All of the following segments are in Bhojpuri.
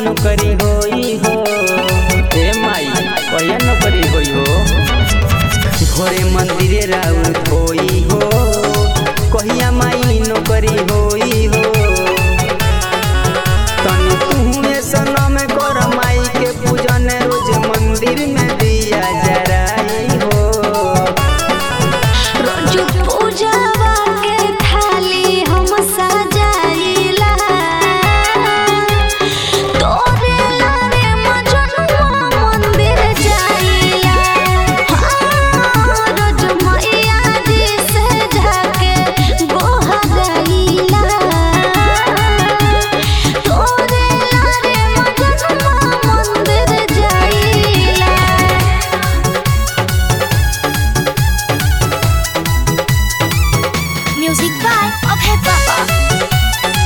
नौकरी होई हो ए माई कहिया नौकरी होई हो घरे मंदिरे राउर होई हो कहिया माई नौकरी होई हो तनी तुहमे सनम कर माई के पूजन रोज मंदिर में दिया जराई हो रोज पूजावा के थाली हम सजाइला तोरे लारे मजनुआ मंदिर जाइला हाँ, रोज मैया जी से जाके गोहराइला तोरे लारे मजनुआ मंदिर जाइला Music by Abhay Baba.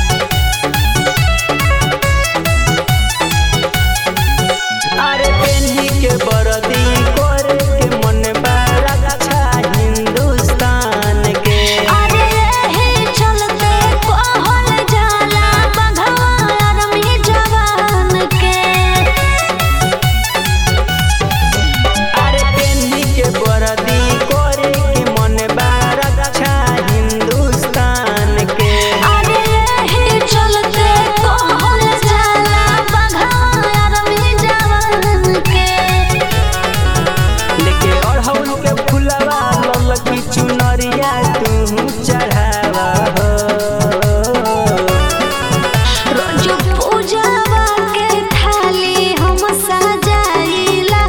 अरे पेन्ही के बरदी करे के मन बड़ा अच्छा हिंदुस्तान के अरे हे चलते कहल जाला बघवार में जवान के अरे पेन्ही के बरदी करे के मन बड़ा अच्छा हिंदुस्तान के अरे हे चलते कहल जाला बघवार में जवान के लेके अड़हुल के फुलवा ललकी चुनरिया तू चढ़ावा हो रोज पूजावा के थाली हम सजाइला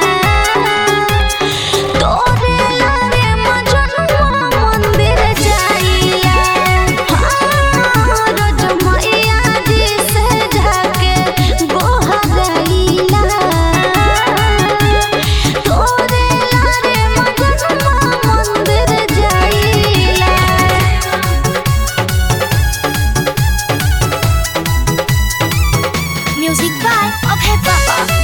तोरे लारे मजनुआ मंदिर जाइला हाँ, रोज मैया जी से जाके गोहराइला तोरे लारे मजनुआ मंदिर जाइला Music by Abhay Baba.